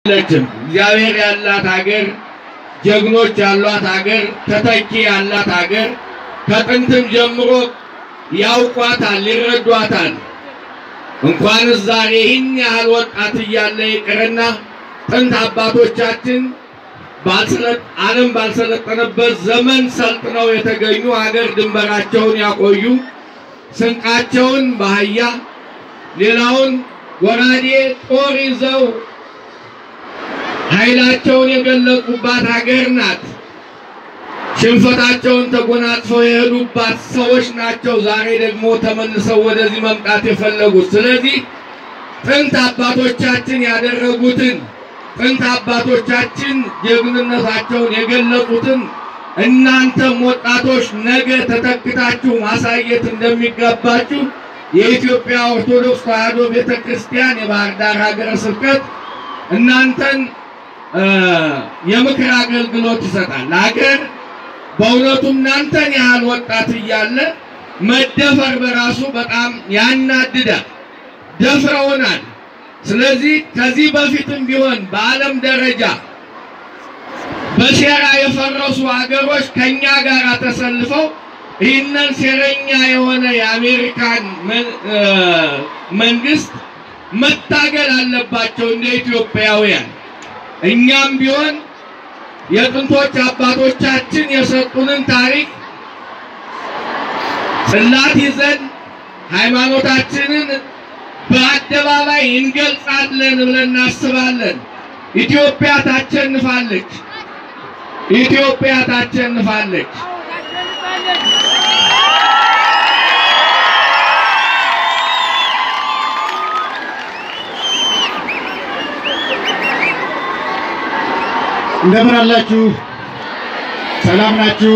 ለችም እግዚአብሔር ያላት ሀገር፣ ጀግኖች ያሏት ሀገር፣ ተተኪ ያላት ሀገር ከጥንትም ጀምሮ ያውቋታል፣ ይረዷታል። እንኳንስ ዛሬ ይህን ያህል ወጣት እያለ ይቅርና ጥንት አባቶቻችን ዓለም ባልሰለጠነበት ዘመን ሰልጥነው የተገኙ ሀገር ድንበራቸውን ያቆዩ ስንቃቸውን በአህያ ሌላውን ጎራዴ ጦር ይዘው ኃይላቸውን የገለጹባት ሀገር ናት። ሽንፈታቸውን ተጎናጽፈው የሄዱባት ሰዎች ናቸው። ዛሬ ደግሞ ተመልሰው ወደዚህ መምጣት የፈለጉት። ስለዚህ ጥንት አባቶቻችን ያደረጉትን ጥንት አባቶቻችን ጀግንነታቸውን የገለጹትን እናንተም ወጣቶች ነገ ተተክታችሁ ማሳየት እንደሚገባችሁ የኢትዮጵያ ኦርቶዶክስ ተዋሕዶ ቤተ ክርስቲያን የባህር ዳር ሀገረ ስብከት እናንተን የምክር አገልግሎት ይሰጣል። ሀገር በእውነቱ እናንተን ያህል ወጣት እያለ መደፈር በራሱ በጣም ያናድዳል። ደፍረውናል። ስለዚህ ከዚህ በፊትም ቢሆን በዓለም ደረጃ በሴራ የፈረሱ ሀገሮች ከኛ ጋር ተሰልፈው ይህንን ሴረኛ የሆነ የአሜሪካን መንግስት መታገል አለባቸው እንደ ኢትዮጵያውያን። እኛም ቢሆን የጥንቶች አባቶቻችን የሰጡንን ታሪክ ጽላት ይዘን ሃይማኖታችንን በአደባባይ እንገልጻለን ብለን እናስባለን። ኢትዮጵያ ታቸንፋለች። ኢትዮጵያ ታቸንፋለች። እንደምን አላችሁ? ሰላም ናችሁ?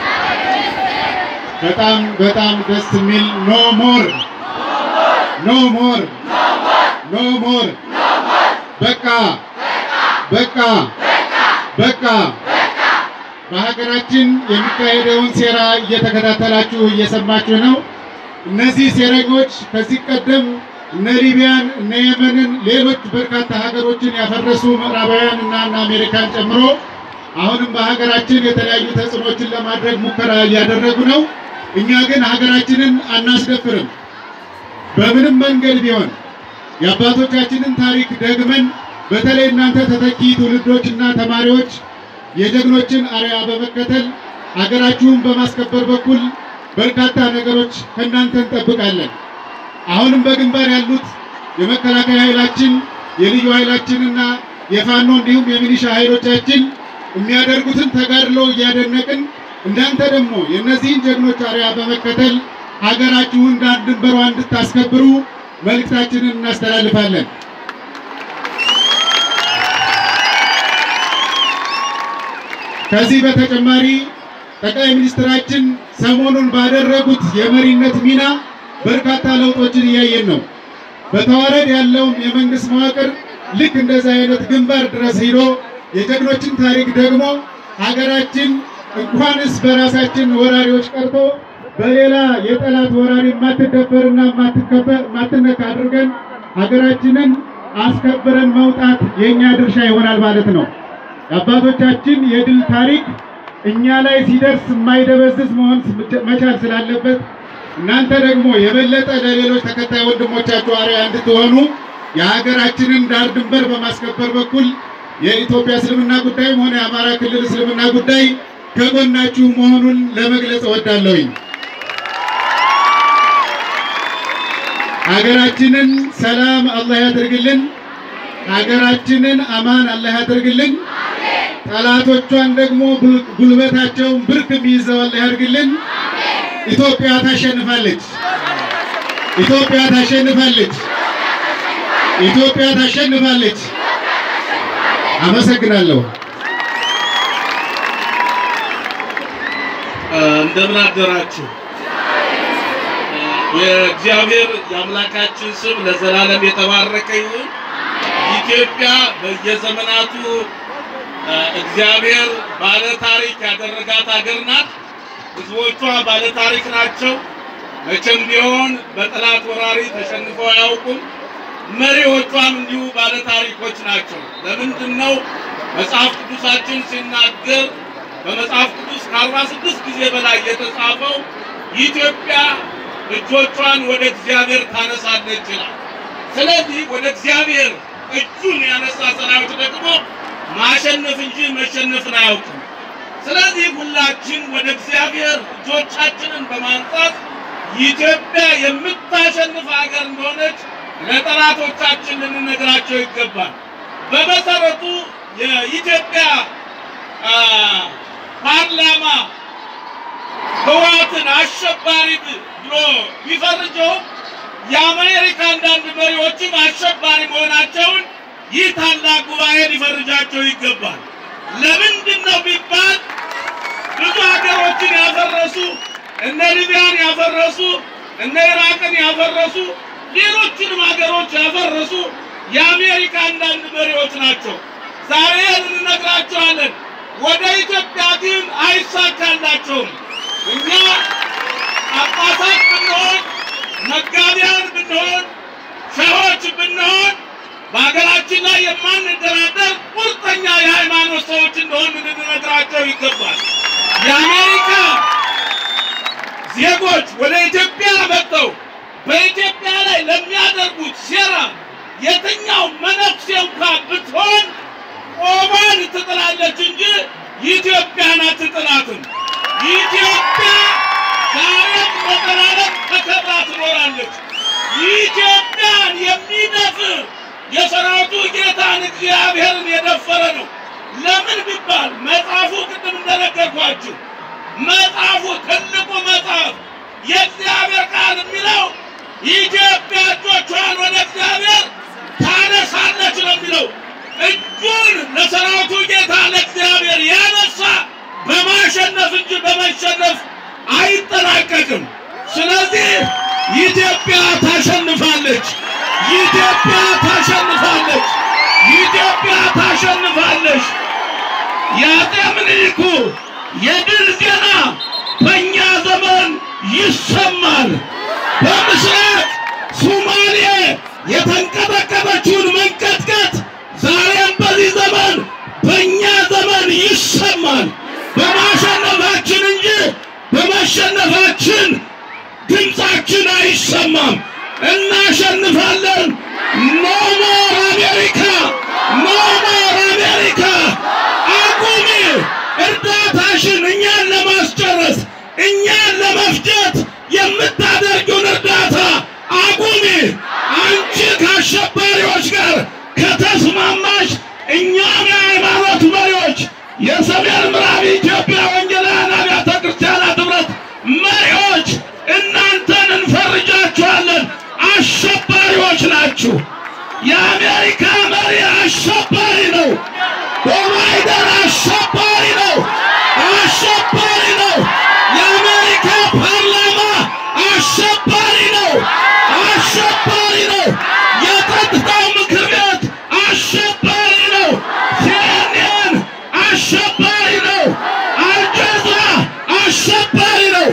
በጣም በጣም ደስ የሚል ኖ ሞር ኖ ሞር ኖ ሞር በቃ በቃ በቃ በሀገራችን የሚካሄደውን ሴራ እየተከታተላችሁ እየሰማችሁ ነው። እነዚህ ሴረኞች ከዚህ ቀደም እነ ሊቢያን እነ የመንን ሌሎች በርካታ ሀገሮችን ያፈረሱ ምዕራባውያን እና እነ አሜሪካን ጨምሮ አሁንም በሀገራችን የተለያዩ ተጽዕኖችን ለማድረግ ሙከራ እያደረጉ ነው። እኛ ግን ሀገራችንን አናስደፍርም። በምንም መንገድ ቢሆን የአባቶቻችንን ታሪክ ደግመን በተለይ እናንተ ተተኪ ትውልዶችና ተማሪዎች የጀግኖችን አርያ በመከተል ሀገራችሁን በማስከበር በኩል በርካታ ነገሮች ከእናንተ እንጠብቃለን። አሁንም በግንባር ያሉት የመከላከያ ኃይላችን የልዩ ኃይላችንና የፋኖ እንዲሁም የሚሊሻ ኃይሎቻችን የሚያደርጉትን ተጋድሎ እያደነቅን እናንተ ደግሞ የእነዚህን ጀግኖች አርያ በመከተል ሀገራችሁን ዳር ድንበሯ እንድታስከብሩ መልእክታችንን እናስተላልፋለን። ከዚህ በተጨማሪ ጠቅላይ ሚኒስትራችን ሰሞኑን ባደረጉት የመሪነት ሚና በርካታ ለውጦችን እያየን ነው። በተዋረድ ያለውም የመንግስት መዋቅር ልክ እንደዚህ አይነት ግንባር ድረስ ሂዶ የጀግኖችን ታሪክ ደግሞ ሀገራችን እንኳንስ በራሳችን ወራሪዎች ቀርቶ በሌላ የጠላት ወራሪ የማትደፈርና የማትነካ አድርገን ሀገራችንን አስከብረን መውጣት የእኛ ድርሻ ይሆናል ማለት ነው። የአባቶቻችን የድል ታሪክ እኛ ላይ ሲደርስ የማይደበዝዝ መሆን መቻል ስላለበት እናንተ ደግሞ የበለጠ ለሌሎች ተከታይ ወንድሞቻችሁ አርአያ እንድትሆኑ የሀገራችንን ዳር ድንበር በማስከበር በኩል የኢትዮጵያ እስልምና ጉዳይም ሆነ የአማራ ክልል እስልምና ጉዳይ ከጎናችሁ መሆኑን ለመግለጽ እወዳለሁኝ። ሀገራችንን ሰላም አላህ ያደርግልን። ሀገራችንን አማን አላህ ያደርግልን። ጠላቶቿን ደግሞ ጉልበታቸውን ብርክ የሚይዘው አላህ ያደርግልን። ኢትዮጵያ ታሸንፋለች። ኢትዮጵያ ታሸንፋለች። ኢትዮጵያ ታሸንፋለች። አመሰግናለሁ። እንደምን አደራችሁ። የእግዚአብሔር የአምላካችን ስም ለዘላለም የተባረከ ይሁን። ኢትዮጵያ በየዘመናቱ እግዚአብሔር ባለ ታሪክ ያደረጋት ሀገር ናት። ሕዝቦቿ ባለ ታሪክ ናቸው። መቼም ቢሆን በጠላት ወራሪ ተሸንፈው አያውቁም። መሪዎቿም እንዲሁ ባለታሪኮች ናቸው። ለምንድን ነው መጽሐፍ ቅዱሳችን ሲናገር በመጽሐፍ ቅዱስ ከአርባ ስድስት ጊዜ በላይ የተጻፈው ኢትዮጵያ እጆቿን ወደ እግዚአብሔር ታነሳለች ይላል። ስለዚህ ወደ እግዚአብሔር እጁን ያነሳ ሰራዊት ደግሞ ማሸነፍ እንጂ መሸነፍን አያውቅም። ስለዚህ ሁላችን ወደ እግዚአብሔር እጆቻችንን በማንሳት ኢትዮጵያ የምታሸንፍ ሀገር እንደሆነች ለጠላቶቻችን ልንነግራቸው ይገባል። በመሰረቱ የኢትዮጵያ አ፣ ፓርላማ ህወሓትን አሸባሪ ብሎ ቢፈርጀው የአሜሪካ አንዳንድ መሪዎችም አሸባሪ መሆናቸውን ይህ ታላቅ ጉባኤ ሊፈርጃቸው ይገባል። ለምንድን ነው ቢባል ብዙ ሀገሮችን ያፈረሱ እነ ሊቢያን ያፈረሱ እነ ኢራቅን ያፈረሱ ሌሎችንም ሀገሮች ያፈረሱ የአሜሪካ አንዳንድ መሪዎች ናቸው። ዛሬ እንነግራቸዋለን። ወደ ኢትዮጵያ ግን አይሳካላቸውም። እኛ ጳጳሳት ብንሆን መጋቢያን ብንሆን ሸሆች ብንሆን በሀገራችን ላይ የማንደራደር ቁርጠኛ የሃይማኖት ሰዎች እንደሆን ልንነግራቸው ይገባል። የአሜሪካ ዜጎች ወደ ኢትዮጵያ መጥተው በኢትዮጵያ ላይ ለሚያደርጉት ሴራ የትኛው መነኩሴ እንኳን ብትሆን ቆማን ትጥላለች እንጂ ኢትዮጵያን አትጥላትም። ኢትዮጵያ ዛሬም በዘላለም ተከብራ ትኖራለች። ኢትዮጵያን የሚደፍር የሰራዊቱ ጌታን እግዚአብሔርን የደፈረ ነው። ለምን ቢባል መጽሐፉ ቅድም እንደነገርኳችሁ መጽሐፉ ትልቁ መጽሐፍ የእግዚአብሔር ቃል የሚለው ኢትዮጵያ እጆቿን ወደ እግዚአብሔር ታነሳለች ነው የሚለው። እጁን ለሰራዊቱ ጌታ ለእግዚአብሔር ያነሳ በማሸነፍ እንጂ በመሸነፍ አይጠናቀቅም። ስለዚህ ኢትዮጵያ ታሸንፋለች። ኢትዮጵያ ታሸንፋለች። ኢትዮጵያ ታሸንፋለች። የአጤ ምኒልኩ የድል ዜና በእኛ ዘመን ይሰማል። በምስራቅ ሱማሌ የተንቀጠቀጠችውን መንቀጥቀጥ ዛሬም በዚህ ዘመን በእኛ ዘመን ይሰማል። በማሸነፋችን እንጂ በመሸነፋችን ድምፃችን አይሰማም። እናሸንፋለን። ኖ ሞር አሜሪካ፣ ኖ ሞር አሜሪካ። አቁሚ እርዳታሽን እኛን ለማስጨረስ እኛን ለመፍጀት የምታደርጊውን እርዳታ አቁሚ። አንቺ ከአሸባሪዎች ጋር ከተስማማሽ እኛም የሃይማኖት መሪዎች የሰሜን ምዕራብ ኢትዮጵያ ወንጌላውያን አብያተ ክርስቲያናት ኅብረት መሪዎች እናንተን እንፈርጃችኋለን። አሸባሪዎች ናችሁ። የአሜሪካ መሪ አሸባሪ ነው። ባይደን አሸባሪ ነው። አሸባሪ ነው። የአሜሪካ ፓርላማ አሸባሪ ነው። አሸባሪ ነው። የጸጥታው ምክር ቤት አሸባሪ ነው። ሲኤንኤን አሸባሪ ነው። አልጀዚራ አሸባሪ ነው።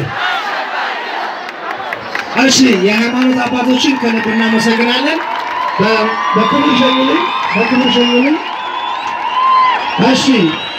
እሺ የሃይማኖት አባቶችን ከልብ እናመሰግናለን። በ- በክብር ሸኙልን፣ በክብር ሸኙልን። እሺ